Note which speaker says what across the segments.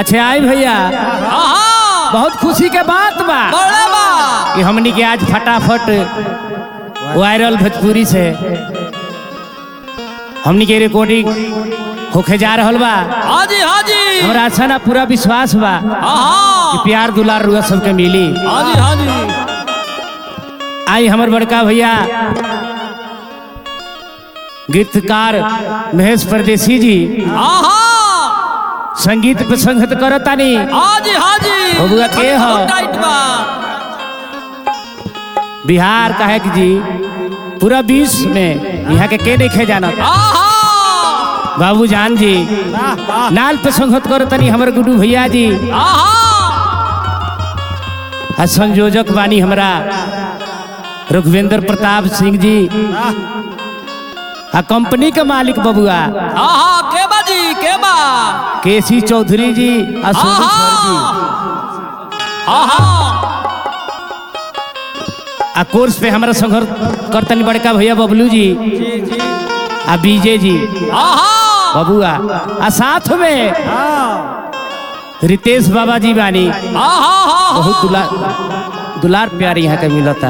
Speaker 1: अच्छा आई भैया
Speaker 2: आहा
Speaker 1: बहुत खुशी के बात बा
Speaker 2: बड़ा बा
Speaker 1: कि हमनी के आज फटाफट वायरल भोजपुरी से हमनी के रिकॉर्डिंग होके जा रहल बा
Speaker 2: हाजी हाजी
Speaker 1: हमरा अच्छा ना पूरा विश्वास बा कि
Speaker 2: आहा
Speaker 1: प्यार दुलार रुआ सबके मिली
Speaker 2: हाजी हाजी
Speaker 1: आई हमर बड़का भैया गीतकार महेश परदेसी जी
Speaker 2: आहा
Speaker 1: संगीत पे संगत करतानी
Speaker 2: हाजी हाजी
Speaker 1: बबुआ के ह?
Speaker 2: बहुत टाइट बा
Speaker 1: बिहार कहे कि जी पूरा विश्व में यहाँ के के देखे जाना
Speaker 2: आहा
Speaker 1: बाबू जान जी नाल पे संगत करतानी हमर गुडू भैया जी
Speaker 2: आहा
Speaker 1: आ संयोजक बानी हमरा रघुवेंद्र प्रताप सिंह जी आ कंपनी के मालिक बबुआ
Speaker 2: आहा के बा जी के बा
Speaker 1: केसी चौधरी जी आ सोनू सर जी
Speaker 2: आहा
Speaker 1: आ कोर्स पे हमरा संघर्ष करतनी बड़का भैया बबलू जी
Speaker 2: जी जी
Speaker 1: आ बीजे जी
Speaker 2: आहा
Speaker 1: बबुआ आ साथ में रितेश बाबा जी बानी
Speaker 2: आहा
Speaker 1: बहुत दुलार दुलार प्यार यहाँ के मिलता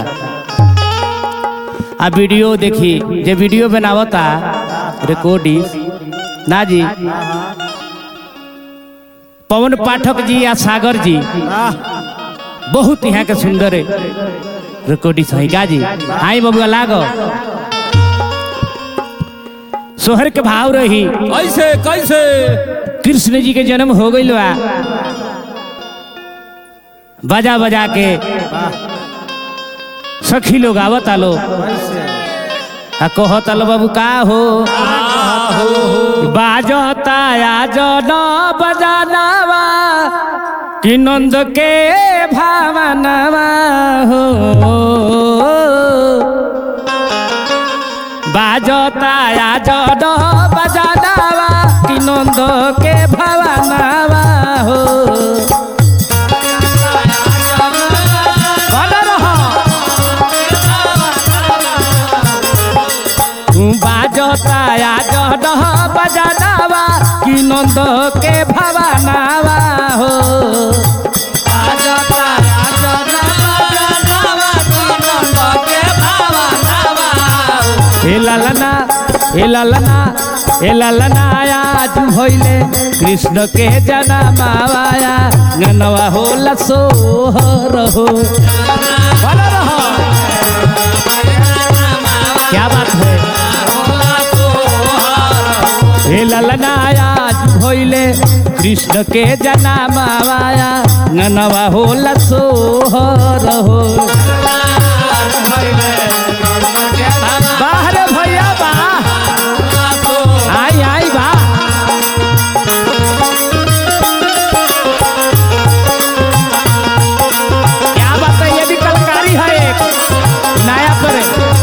Speaker 1: आ वीडियो देखी जे वीडियो बनावता रिकॉर्डिंग ना जी पवन पाठक जी या सागर जी बहुत यहाँ के सुंदर रिकॉर्डिंग है का जी आई बबुआ लागो सोहर के भाव रही
Speaker 2: कैसे कैसे
Speaker 1: कृष्ण जी के जन्म हो गई बा बजा बजा के सखी लोग आवत आलो आ कहत आलो बाबू का हो बाजता आज न बजानावा कि नंद के भावनावा हो बाजता आज न बजानावा कि नंद के भावनावा हो भले रहो। बाजता आज न बजानावा कि नंद के भावनावा हो बाजता आज न बजानावा कि नंद के भावनावा हो। हे ललना हे ललना हे ललना आज भइले कृष्ण के जनमावाया गनवा होला सोहर हो भले रहो। क्या बात है हे ललना आज भइले कृष्ण के जनमावाया गनवा होला सोहर हो बाहर भैया बा आई आई बा क्या बात है ये भी कलाकारी है एक नया पर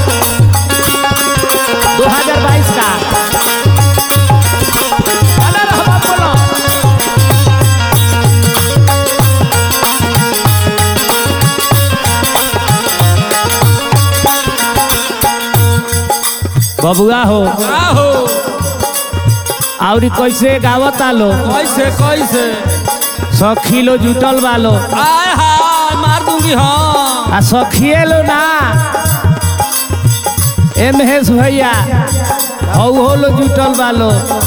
Speaker 1: 2022 का अरे रहबा बोलो बबुआ हो
Speaker 2: आहो
Speaker 1: और कैसे गावत आलो
Speaker 2: कैसे कैसे
Speaker 1: सखी लो जुटल बालो
Speaker 2: आय हाय मार दूंगी हाँ
Speaker 1: आ सखिए लो ना ए महेश भैया हौ हो लो जुटल बालो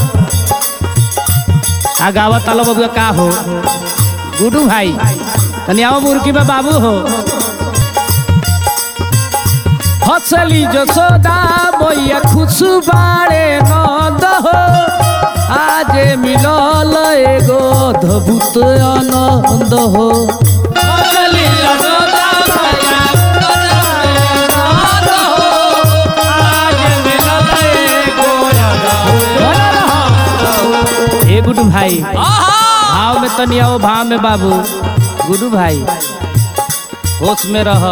Speaker 1: आ गावत आलो बबुआ का हो गुडू भाई तनी आओ मुर्गी में बाबू हो हसली जसोदा मैया खुशु बाड़े नंद हो आज मिलल एगो अद्भुत आनंद हो हसली जसोदा मैया नंद हो, आज मिलल एगो अद्भुत ए गुडू भाई
Speaker 2: आहा
Speaker 1: भाव में तनी आओ भाव में बाबू गुडू भाई होश में रह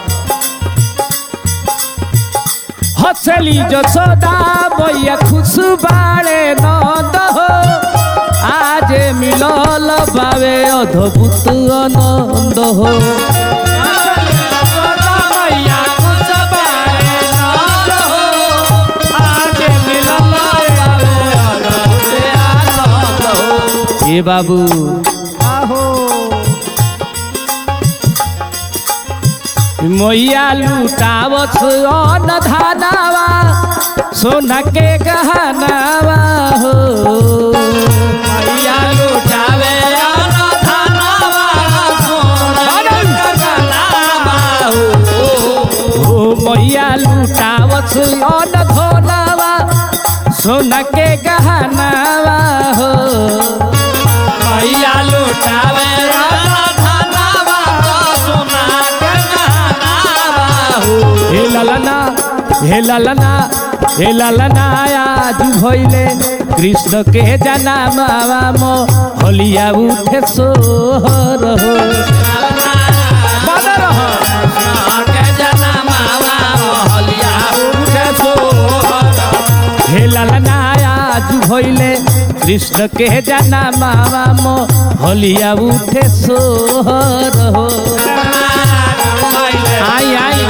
Speaker 1: हसली जसोदा मैया खुश बाड़े नंद हो आज मिलल बावे अद्भुत आनंद हो ए बाबू मैया लुटावत अन धानावा सोना के गहनावा हो
Speaker 2: मैया लुटावे आना धनवा सोना के गहनावा हो।
Speaker 1: ओ मैया लुटावत अन धनावा सोना के गहनावा हो
Speaker 2: मैया लुटावे आना धनवा सोना के गहनावा हो।
Speaker 1: हे ललना हे ललना हे ललना आज भइले कृष्ण के जनामावा मो होलिया उठे सोहर हो बदर हो
Speaker 2: के जनमावा मोहलिया उठे सोहर।
Speaker 1: हे ललना आज भइले कृष्ण के जनामावा मो होलिया उठे सोहर हो आई आई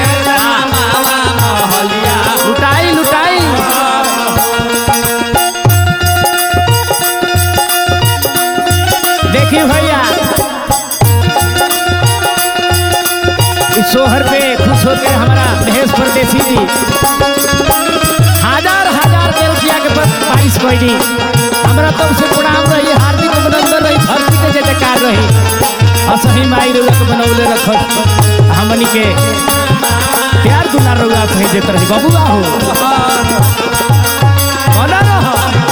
Speaker 1: लुटाई लुटाई देखिए भैया इस सोहर पे खुश होकर हमारा महेश परदेसी जी हजार हजार के रुपया के बारिश कैली हमारा तब से प्रणाम रही हार्दिक अभिनंदन रही धरती के जयकार रही असही माई रुआ के बनौले रख हमनी के प्यार दुलार रुआ सही देत रही बबुआ हो बना रहो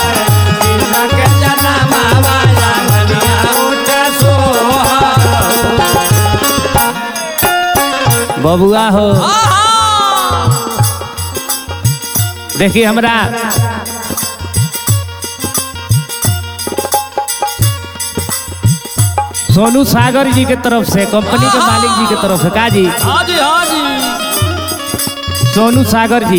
Speaker 1: बबुआ हो देखिए हमरा सोनू सागर जी के तरफ से कंपनी के मालिक जी के तरफ से का जी
Speaker 2: हाजी हाजी
Speaker 1: सोनू सागर जी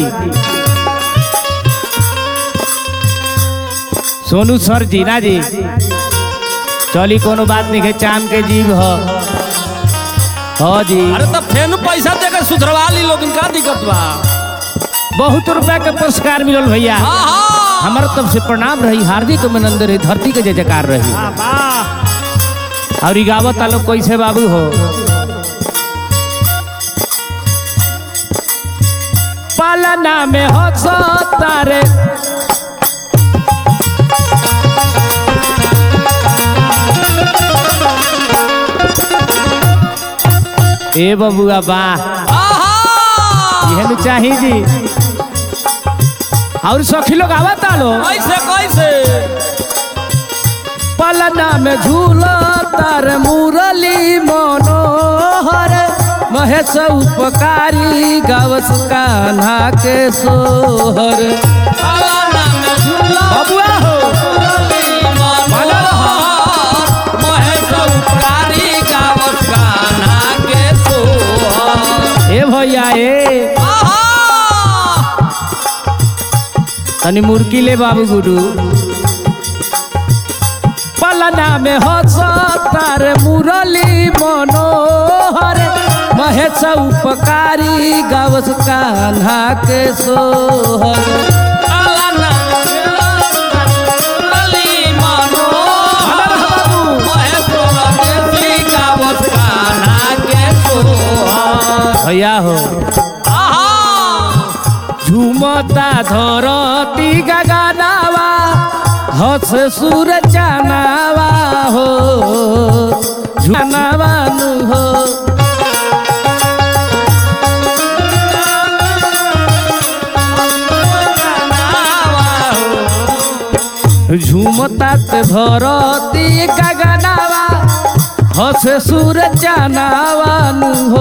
Speaker 1: सोनू सर जी ना जी चली कोनो बात नहीं है चांद के जीव हो हो जी
Speaker 2: अरे तब फेन पैसा देकर सुधरवा ली लोग का दिक्कत बा
Speaker 1: बहुत रुपया के पुरस्कार मिलल भैया
Speaker 2: हाँ हाँ
Speaker 1: हमारा तरफ से प्रणाम रही हार्दिक अभिनंदन रही धरती के जय जयकार रही और ई गावत आलो कैसे बाबू हो पालना में हो तारे ए बबुआ वाह
Speaker 2: आहा!
Speaker 1: यह चाही जी और सखी लोग आवत आलो
Speaker 2: कैसे कैसे
Speaker 1: पलना में झूला तार मुरली मनोहर महेश उपकारी गावस कान्हा के सोहर
Speaker 2: पालना में झूला
Speaker 1: बबुआ हो
Speaker 2: मुरली मनोहर, महेश उपकारी गावत कान्हा के सोहर।
Speaker 1: ए भैया ए
Speaker 2: आहा!
Speaker 1: तनी मुर्की ले बाबू गुरु पलना में हो तार मुरली मनोहर महेश उपकारी गावस कान्हा के सोहर
Speaker 2: पालना में झूला मुरली मनोहर, महेश उपकारी गावत कान्हा के सोहर।
Speaker 1: भैया हो
Speaker 2: आहा!
Speaker 1: झुमता धरती गगनावा हस सुर चनावा हो झुनावा नु हो झुमता धरती गगनावा हस सुर चनावा नु हो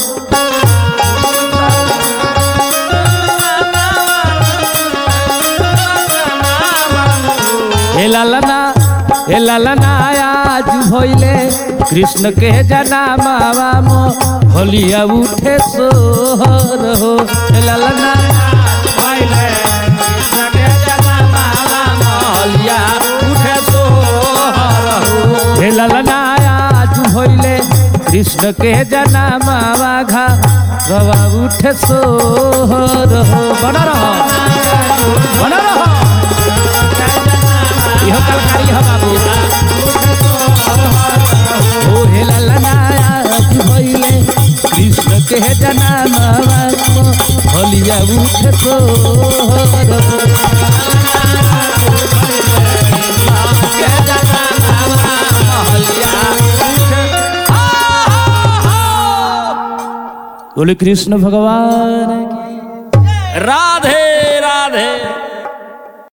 Speaker 1: हे ललना हे ललना आज भइले कृष्ण के जनामावा मो होलिया उठे सोहर हो हे ललना
Speaker 2: भइले कृष्ण के जन्मावा महलिया उठे सोहर हो।
Speaker 1: हे ललना आज भइले कृष्ण के जनामावा घा रवा उठे सोहर हो बन रहो बन रहो इहो कलकारी हो बाबू ओ हे ललना आज भइले कृष्ण के उठ सोहर हो बोले कृष्ण भगवान की
Speaker 2: राधे